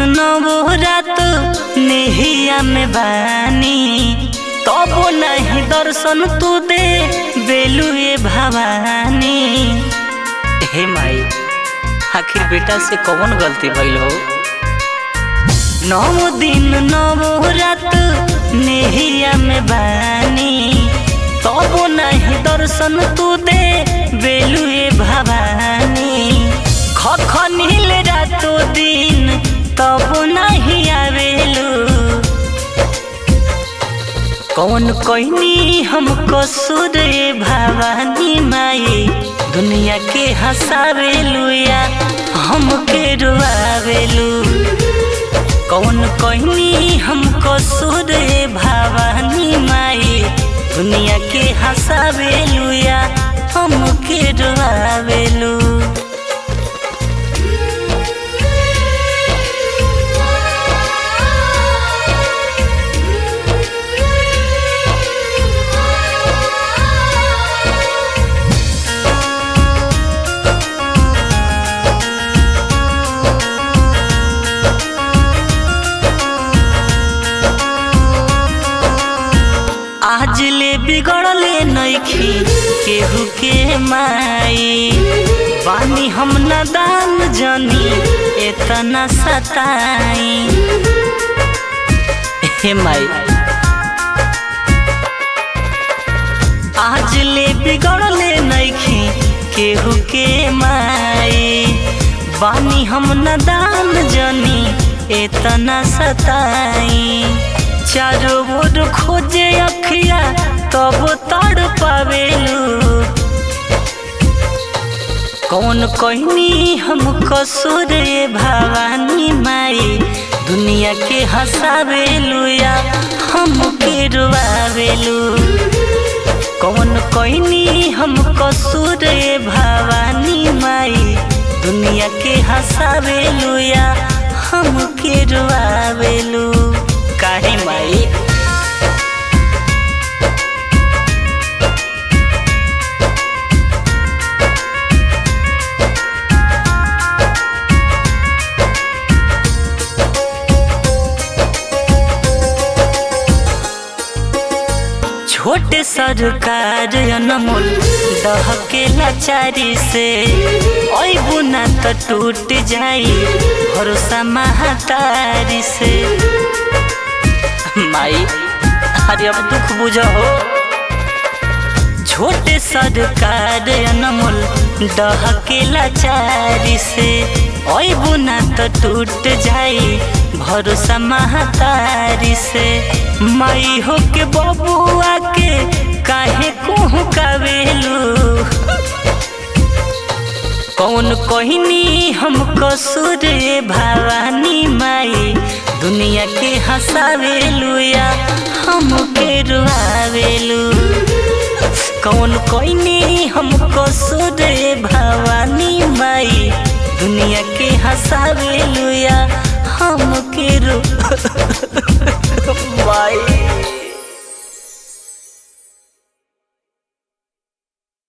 नवो रात नेहिया में बानी तबो नहीं दर्शन तू दे बेलुए भवानी हे माई आखिर बेटा से कौन गलती भइल हो नौ दिन नवो रात नेहिया में बानी तबो नहीं दर्शन तू दे बेलुए भवानी खखनिल रातो दिन तबो नहीं आवेलू कौन कहनी हम कसूर भवानी माई दुनिया के हंसावेलू या हमके रुआवेलू कौन कहनी हम कसूर भवानी माई दुनिया के हंसावेलू या हमके रुआवेलू आज ले बिगड़ले नइखी केहू के माई बानी हम नादान जनी एतना सताई हे माई आज ले बिगड़ले नइखी केहू के माई बानी हम नादान जनी एतना सताई चारों ओर खोजे अखिया तब तड़ पावेलू कौन कहनी हम कसूर भवानी माई दुनिया के हंसावेलू या हमके रुआवेलू कौन कहनी हम कसूर भवानी माई दुनिया के हंसावेलू या हमके रुआवेलू काहे माई छोटे सरकार अनमोल दहके लाचारी से ओइ बुना त टूट जाई भरोसा महातारी से माई अरे अब दुख बुझो छोटे सरकार अनमोल डहके लाचारी से ओइ बुना त टूट जाई भरोसा महातारी से माई हो के बबुआ के काहे कोहू कावेलू कौन कहनी हम कसूर भवानी माई दुनिया के हंसावेलू या हमके रुआवेलू कौन कहनी हम कसूर भवानी माई दुनिया के हंसावेलू या